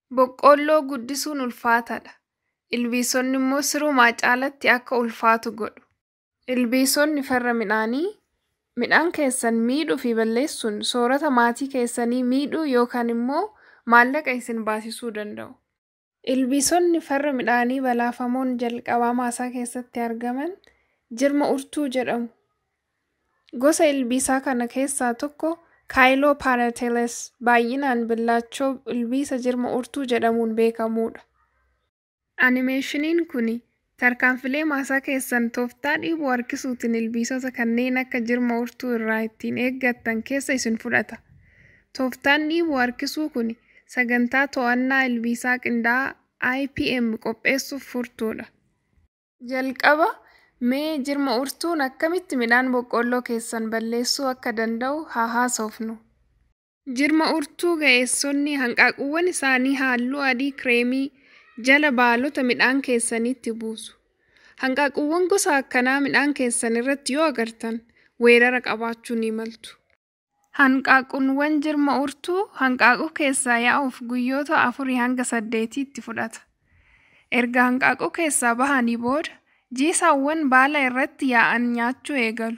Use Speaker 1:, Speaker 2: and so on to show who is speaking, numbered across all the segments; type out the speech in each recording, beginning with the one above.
Speaker 1: Boqqoolloo guddisuun ulfaataadha. Ilbiisonni immoo sirumaa caalatti akka ulfaatu godhu. Ilbiisonni farra midhaanii midhaan keessan miidhuu fi balleessuun soorata maatii keessanii miidhuu yookaan immoo maallaqa isin baasisuu danda'u. Ilbiisonni farra midhaanii balaafamoon jalqabaa maasaa keessatti argaman jirma urtuu jedhamu. Gosa ilbiisaa kana keessaa tokko Caeloparatiales baay'inaan billaachoo ilbiisa jirma urtuu jedhamuun beekamudha. Animeeshiniin kun tarkaanfilee maasaa keessan tooftaa dhiibuu harkisuutiin ilbiisota kanneen akka jirma urtuu irraa ittiin eeggattan keessa isin fudhata. Tooftaan dhiibuu harkisuu kun sagantaa to'annaa ilbiisaa qindaa'aa IPM qopheessuuf furtuudha. Jalqaba mee jirma urtuun akkamitti midhaan boqqoolloo keessan balleessuu akka danda'u haa haasofnu. Jirma urtuu ga'eessonni hanqaaquuwwan isaanii halluu adii kireemii jala baalota midhaan keessaniitti buusu. Hanqaaquuwwan gosa akkanaa midhaan keessan irratti yoo agartan weerara qabaachuu ni maltu. Hanqaaquuwwan jirma urtuu hanqaaquu keessaa yaa'uuf guyyoota afurii hanga saddeetii itti fudhata. Erga hanqaaquu keessaa bahanii booda jiisaawwan baala irratti yaa'an nyaachuu eegalu.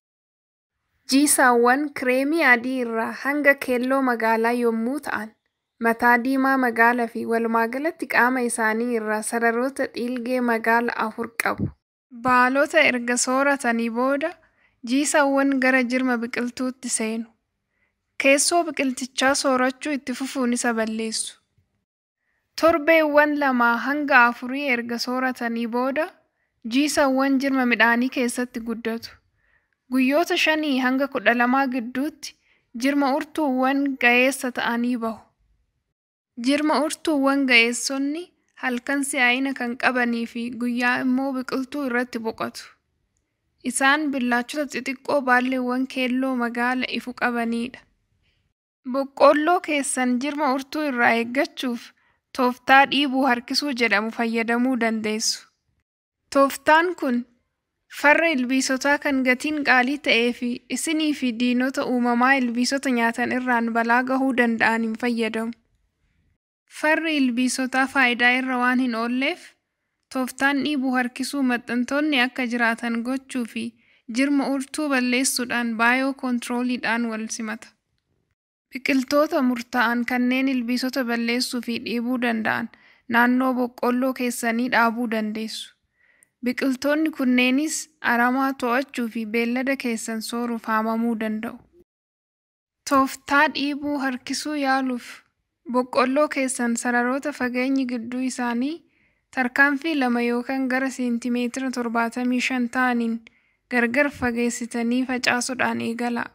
Speaker 1: Jiisaawwan kireemii adii irraa hanga keelloo magaalaa yommuu ta'an, mataa diimaa magaalaa fi walumaagalatti qaama isaanii irraa sararoota dhiilgee magaala afur qabu. Baalota erga sooratanii booda jiisaawwan gara jirma biqiltuutti seenu. Keessoo biqiltichaa soorachuu itti fufuun isa balleessu. Torbeewwan lamaa hanga afurii erga sooratanii booda jiisaawwan jirma midhaanii keessatti guddatu. Guyyoota shanii hanga kudha lamaa gidduutti jirma urtuuwwan ga'eessa ta'anii bahu. Jirma urtuuwwan ga'eessonni halkan si'aayina kan qabanii fi guyyaa immoo biqiltuu irratti boqotu. Isaan billaachota xixiqqoo baalleewwan keelloo magaala ifu qabanidha. Boqqoolloo keessan jirma urtuu irraa eeggachuuf tooftaa dhiibuu harkisuu jedhamu fayyadamuu dandeessu. Tooftaan kun farra ilbiisotaa kan gatiin qaalii ta'ee fi isinii fi diinota uumamaa ilbiisota nyaatan irraan balaa gahuu danda'an hin fayyadamu. Farri ilbiisotaa faayidaa irra waan hin oolleef, tooftaan dhiibuu harkisuu maxxantoonni akka jiraatan gochuu fi jirma urtuu balleessuudhaan baayoo koontirooliidhaan wal simata. Biqiltoota murtaa'an kanneen ilbiisota balleessuu fi dhiibuu danda'an naannoo boqqoolloo keessanii dhaabuu dandeessu. Biqiltoonni kunneenis aramaa to'achuu fi beellada keessan sooruuf haamamuu danda'u. Tooftaa dhiibuu harkisuu yaaluuf boqqoolloo keessan sararoota fageenyi gidduu isaanii tarkaanfii lama yookaan gara seentimeetira torbaatamii shan ta'aniin gargar fageessitanii facaasuudhaan eegalaa.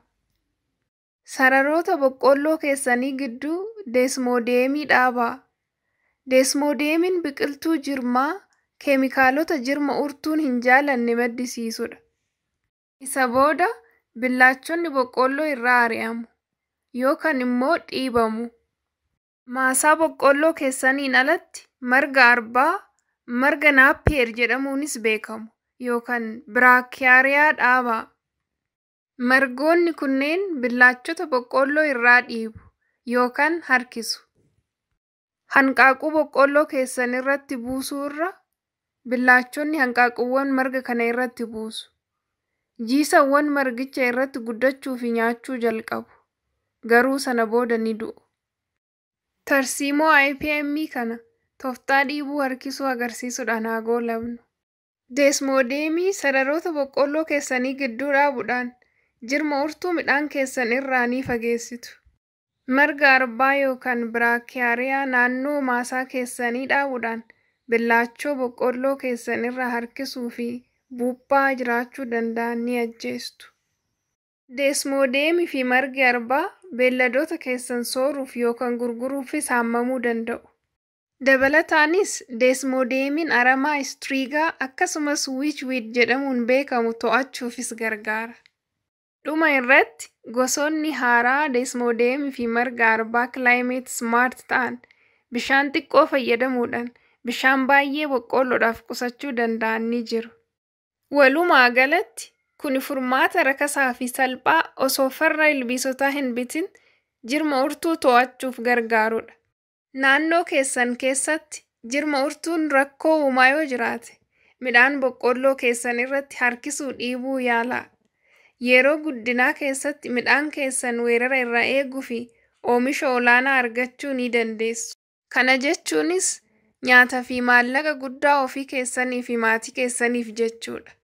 Speaker 1: Sararoota boqqoolloo keessanii gidduu deesmoodeemii dhaabaa. Deesmoodeemiin biqiltuu jirmaa keemikaalota jirma urtuun hin jaalanne maddisiisudha. Isa booda billaachonni boqqoolloo irraa ari'amu yookaan immoo dhiibamu. Maasaa boqqoolloo keessaniin alatti marga arbaa, marga naappiyeer jedhamuunis beekamu yookaan biraakiyaariyaa dhaabaa. Margoonni kunneen billaachota boqqoolloo irraa dhiibu yookaan harkisu. Hanqaaquu boqqoolloo keessan irratti buusuu irra billaachonni hanqaaquuwwan marga kana irratti buusu. Jiisawwan margicha irratti guddachuu fi nyaachuu jalqabu. Garuu sana booda ni du'u. Tarsiimoo IPM kana tooftaa dhiibuu harkisuu agarsiisuudhaan haa goolabnu. Deesmoodeemii sararoota boqqoolloo keessanii gidduu dhaabuudhaan jirma urtuu midhaan keessan irraa ni fageessitu. Marga arbaa yookaan biraakiyaariyaa naannoo maasaa keessanii dhaabuudhaan billaachoo boqqoolloo keessan irraa harkisuu fi buuphaa jiraachuu danda'an ni ajjeestu. Deesmoodeemii fi margi arbaa beelladoota keessan sooruuf yookaan gurguruufis haamamuu danda'u. Dabalataanis deesmoodeemiin aramaa istiriigaa akkasumas wiichwiid jedhamuun beekamu to'achuufis gargaara. Dhuma irratti gosoonni haaraa deesmoodeemii fi marga arbaa kilaayimeet smaart ta'an bishaan xiqqoo fayyadamuudhaan bishaan baay'ee boqqoolloodhaaf qusachuu danda'an ni jiru. Walumaa galatti kun furmaata rakasaa fi salphaa osoo farra ilbiisotaa hin bitin jirma urtuu to'achuuf gargaarudha. Naannoo keessan keessatti jirma urtuun rakkoo uumaa yoo jiraate midhaan boqqolloo keessan irratti harkisuu dhiibuu yaalaa. Yeroo guddinaa keessatti midhaan keessan weerara irraa eeguu fi oomisha olaanaa argachuu ni dandeessu. Kana jechuunis nyaataa fi maallaqa guddaa ofii keessanii fi maatii keessaniif jechuudha.